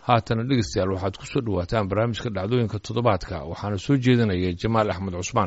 haatana dhegeystayaal waxaad ku soo dhowaataan barnaamijka dhacdooyinka toddobaadka waxaana soo jeedinaya jamaal axmed cusmaan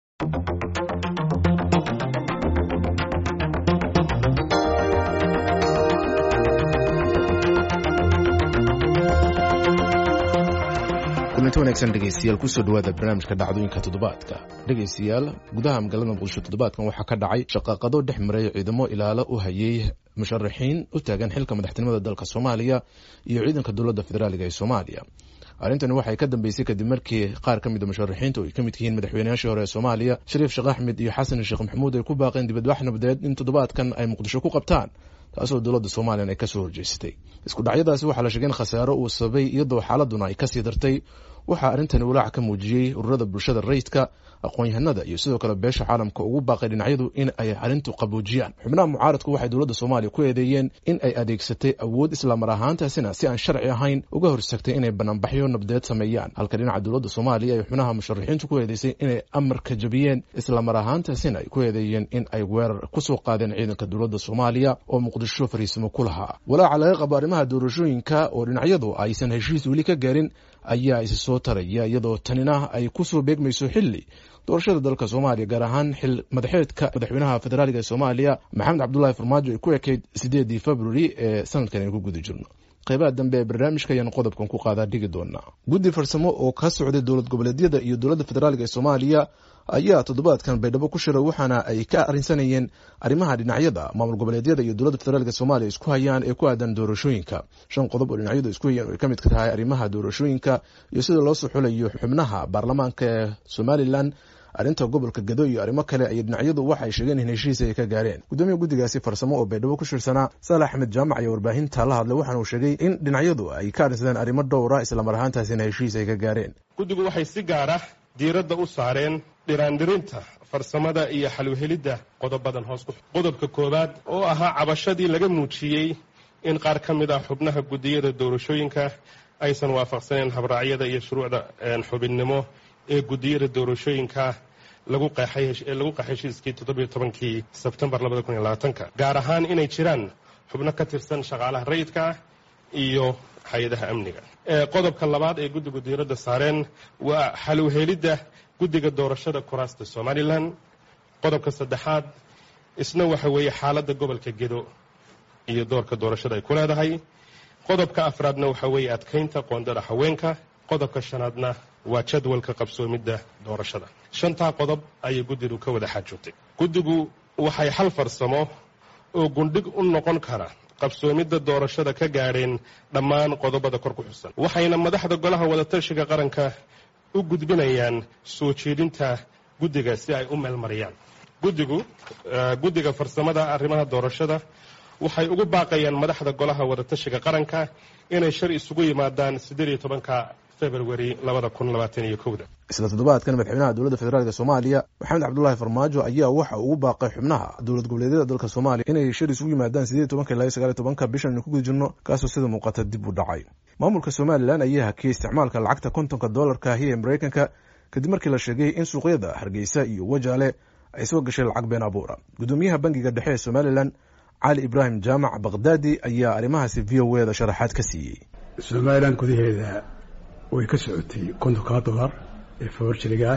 kulanti wanaagsan dhegeystayaal kusoo dhawaada barnaamijka dhacdooyinka toddobaadka dhegeystayaal gudaha magaalada muqdisho toddobaadkan waxaa ka dhacay shaqaaqado dhex maray ciidamo ilaalo u hayay musharaxiin u taagan xilka madaxtinimada dalka soomaaliya iyo ciidanka dowladda federaaliga ee soomaaliya arrintani waxay ka dambeysay kadib markii qaar ka mid a musharaxiinta oo ay ka mid yihiin madaxweynayaashii hore ee soomaaliya shariif sheekh axmed iyo xasan sheekh maxamuud ay ku baaqeen dibadbax nabadeed in toddobaadkan ay muqdisho ku qabtaan taasoo dowladda somalilan ay kasoo horjeestay isku dhacyadaasi waxaa la sheegay in khasaaro uu sababay iyadoo xaaladuna ay kasii dartay waxaa arrintani walaac ka muujiyey ururada bulshada rayidka aqoon-yahanada iyo sidoo kale beesha caalamka ugu baaqay dhinacyadu in ay arrintu qaboojiyaan xubnaha mucaaradku waxay dowladda soomaaliya ku eedeeyeen in ay adeegsatay awood islamar ahaantaasina si aan sharci ahayn uga horsagtay inay banaanbaxyo nabdeed sameeyaan halka dhinaca dowladda soomaaliya ay xubnaha musharaxiintu ku eedeysay inay amarka jabiyeen islamar ahaantaasina ay ku eedeeyeen in ay weerar kusoo qaadeen ciidanka dowladda soomaaliya oo muqdisho fariisimo ku lahaa walaaca laga qabo arrimaha doorashooyinka oo dhinacyadu aysan heshiis weli ka gaarin ayaa isi soo taraya iyadoo tanina ay kusoo beegmayso xili doorashada dalka soomaaliya gaar ahaan xil madaxeedka madaxweynaha federaaliga ee soomaaliya maxamed cabdulahi farmaajo ay ku ekayd sideedii februari ee sanadkan aynu ku guda jirno qeybaha dambe ee barnaamijka ayaanu qodobkan ku qaadaa dhigi doonaa guddi farsamo oo ka socday dowlad goboleedyada iyo dowladda federaaliga ee soomaaliya ayaa toddobaadkan baydhabo ku shiray waxaana ay ka arrinsanayeen arrimaha dhinacyada maamul goboleedyada iyo dowladda federaalk soomaaliya isku hayaan ee ku aadan doorashooyinka shan qodob oo dhinacyadu isku hayaan oo ay ka mid ka tahay arrimaha doorashooyinka iyo sida loo soo xulayo xubnaha baarlamaanka ee somalilan arrinta gobolka gado iyo arrimo kale ay dhinacyadu waxay sheegeen in heshiis ay ka gaareen gudoomiya guddigaasi farsamo oo baydhabo ku shirsanaa saalax axmed jaamac iyo warbaahinta la hadlay waxaana uu sheegay in dhinacyadu ay ka arrinsadeen arrimo dhowra islamar ahaantaasina heshiis ay ka gaareen guddigu waxay si gaara diiradda u saareen dhiraandhirinta farsamada iyo xalwhelidda qodobadan hoos ku qodobka koowaad oo ahaa cabashadii laga muujiyey in qaar ka mid ah xubnaha guddiyada doorashooyinka aysan waafaqsaneen habraacyada iyo shuruucda xubinnimo ee guddiyada doorashooyinka lagu qeexay heshiiskii toddobiyo tobankii sebtembar labada kun iyo labaatanka gaar ahaan inay jiraan xubno ka tirsan shaqaalaha rayidka iyo hay-adaha amniga qodobka labaad ee guddigu diiradda saareen waa xalwhelidda guddiga doorashada kuraasta somalilan qodobka saddexaad isna waxa weeye xaaladda gobolka gedo iyo doorka doorashada ay ku leedahay qodobka afraadna waxa weeye adkaynta qoondada haweenka qodobka shanaadna waa jadwalka qabsoomidda doorashada shantaa qodob ayay guddigu ka wada xaajoogtay guddigu waxay hal farsamo oo gundhig u noqon kara qabsoomidda doorashada ka gaadheen dhammaan qodobada kor ku xusan waxayna madaxda golaha wadatashiga qaranka u gudbinayaan soo jeedinta guddiga si ay u meelmariyaan guddigu guddiga farsamada arrimaha doorashada waxay ugu baaqayaan madaxda golaha wadatashiga qaranka inay shar isugu yimaadaan siddeed iyo tobanka februari labada kun labaatan iyo kowda isla toddobaadkan madaxweynaha dowladda federaalk soomaaliya maxamed cabdulaahi farmaajo ayaa waxa ugu baaqay xubnaha dowlad goboleedyada dalka soomaaliya inay shir isugu yimaadaan sideed tobanka ilaa sagaal tobanka bishan aynu ku guda jirno kaasoo sida muuqata dib u dhacay maamulka somalilan ayaa hakiyey isticmaalka lacagta kontonka doolarka ahi ee mareykanka kadib markii la sheegay in suuqyada hargeysa iyo wajaale ay soo gashay lacag been abuura gudoomiyaha bangiga dhexe ee somalilan cali ibraahim jaamac bakhdadi ayaa arrimahaasi v o eda sharaxaad ka siiyey somalilan gudaheeda way ka socotay kontonka dolar ee fawarjiriga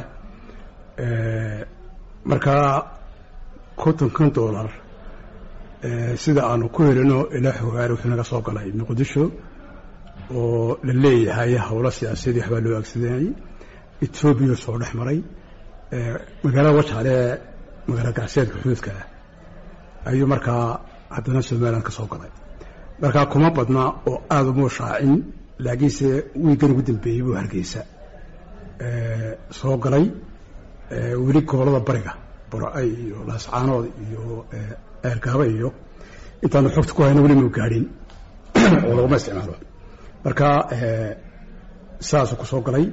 ah markaa kontonkan dolar sida aanu ku helino ilaa xogaar wuxuu naga soo galay muqdisho oo la leeyahay howlo siyaasadii waxbaa loo agsadanayay etoobiya soo dhex maray magaalada wajaale magaala gacseedka xuduudka ah ayuu markaa haddana somalilan ka soo galay markaa kuma badna oo aada umuu shaacin laakiinse wiigan ugu dambeeyey buu hargeysa soo galay weli gobolada bariga bora-ay iyo laascaanood iyo eergaaba iyo intaanu xogta ku hayno weli mau gaadhin oo laguma isticmaalo marka saasuu ku soo galay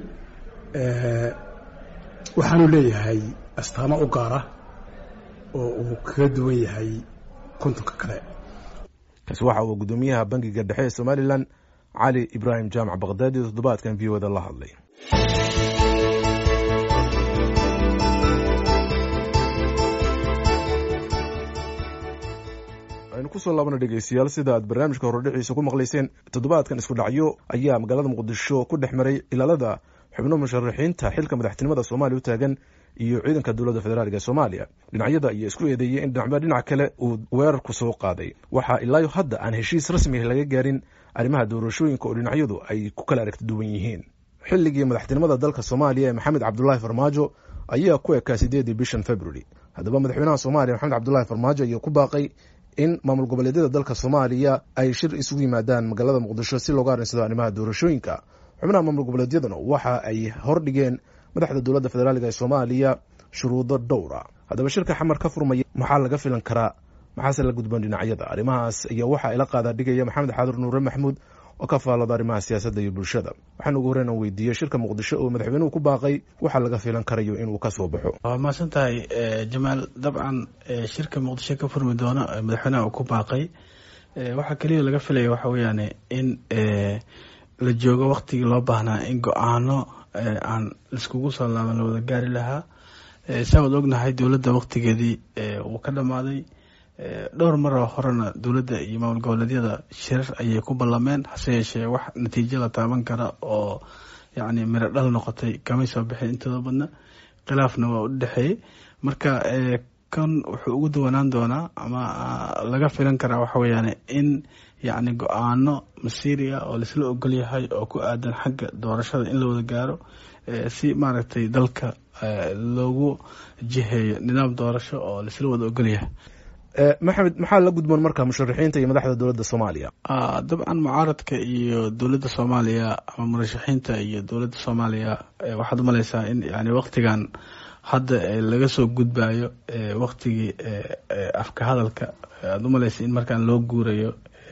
waxaanu leeyahay astaamo u gaara oo uu kaga duwan yahay kontonka kale kaasi waxa uu gudoomiyaha bangiga dhexe ee somalilan cali ibraahim jaamac bakhdadi toddobaadkan v o da la hadlay aynu kusoo laabana dhegeystayaal sida aad barnaamijka horodhiciisa ku maqlayseen toddobaadkan isku dhacyo ayaa magaalada muqdisho ku dhex maray ilaalada xubno musharaxiinta xilka madaxtinimada soomaaliya u taagan iyo ciidanka dowladda federaalk ee soomaaliya dhinacyada ayaa isku eedeeyey in dhinacba dhinac kale uu weerarku soo qaaday waxaa ilaayo hadda aan heshiis rasmi laga gaarin arrimaha doorashooyinka oo dhinacyadu ay ku kala aragti duwan yihiin xilligii madaxtinimada dalka soomaaliya ee maxamed cabdulaahi farmaajo ayaa ku ekaa sideedii bishan february haddaba madaxweynaha soomaaliya maxamed cabdulaahi farmaajo ayaa ku baaqay in maamul goboleedyada dalka soomaaliya ay shir isugu yimaadaan magaalada muqdisho si looga arinsado arrimaha doorashooyinka xubnaha maamul goboleedyaduna waxa ay hordhigeen madaxda dowladda federaalk ee soomaaliya shuruudo dhowra haddaba shirka xamar ka furmaya maxaa laga filan karaa maxaase la gudboon dhinacyada arrimahaas ayaa waxaa ila qaadaa dhigaya maxamed xaadur nuure maxmuud oo ka faalada arrimaha siyaasadda iyo bulshada waxaan ugu horreyn aan weydiiyey shirka muqdisho oo madaxweynuhu ku baaqay waxaa laga filan karayo inuu ka soo baxo waa mahadsan tahay jamaal dabcan shirka muqdisho ka furmi doono madaxweynaha uu ku baaqay waxaa keliya laga filaya waxa weeyaan in la joogo waktigii loo baahnaa in go-aano aan laiskugu soo laaban la wada gaari lahaa saa waad ognahay dowladda waktigeedii wuu ka dhammaaday dhowr maroo horena dowladda iyo maamul goboleedyada shirar ayay ku ballameen hase yeeshee wax natiijo la taaban kara oo yacni miro dhal noqotay kamay soo bixin intooda badna khilaafna waa u dhexeeyey marka kan wuxuu ugu dawanaan doonaa ama laga filan karaa waxa weeyaan in yacni go-aano masiiriya oo laisla ogol yahay oo ku aadan xagga doorashada in la wada gaaro si maaragtay dalka loogu jiheeyo nidaam doorasho oo laisla wada ogol yahay maxamed maxaa la gudboon marka musharaxiinta iyo madaxda dowladda soomaaliya dabcan mucaaradka iyo dowladda soomaaliya ama murashaxiinta iyo dowladda soomaaliya waxaad umaleysaa in yani waktigan hadda laga soo gudbayo waktigii afka hadalka aada umaleysa in markaan loo guurayo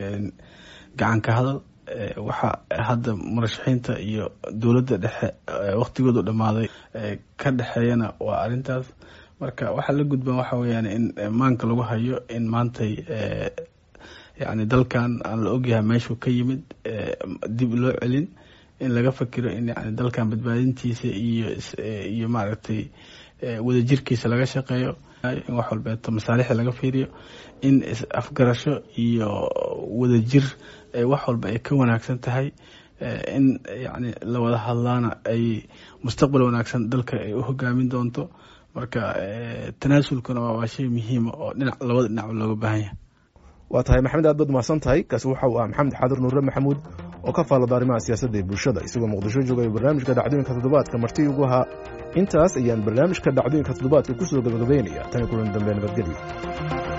gacanka hadal waxa hadda murashaxiinta iyo dowladda dhexe waktigoodu dhammaaday ka dhexeeyana waa arintaas marka waxaa la gudban waxa weyaan in maanka lagu hayo in maantay yani dalkan aan la ogyahay meeshuu ka yimid dib loo celin in laga fakiro in yani dalkan badbaadintiisa iyo iyo maaragtay wadajirkiisa laga shaqeeyo in wax walbeeto masaalixda laga fiiriyo in afgarasho iyo wadajir wax walba ay ka wanaagsan tahay in yani la wada hadlaana ay mustaqbal wanaagsan dalka ay u hogaamin doonto marka tanaasulkuna waa shay muhiima oo dhinac labada dhinacba looga baahan yahay waa tahay maxamed aad baad mahadsan tahay kaasi waxa uu ah maxamed xaadir nuure maxamuud oo ka faalada arrimaha siyaasadda ee bulshada isagoo muqdisho joogaya barnaamijka dhacdooyinka toddobaadka marti ugu ahaa intaas ayaan barnaamijka dhacdooyinka toddobaadka kusoo gabagabeynaya tani kulan dambe nabadgelyo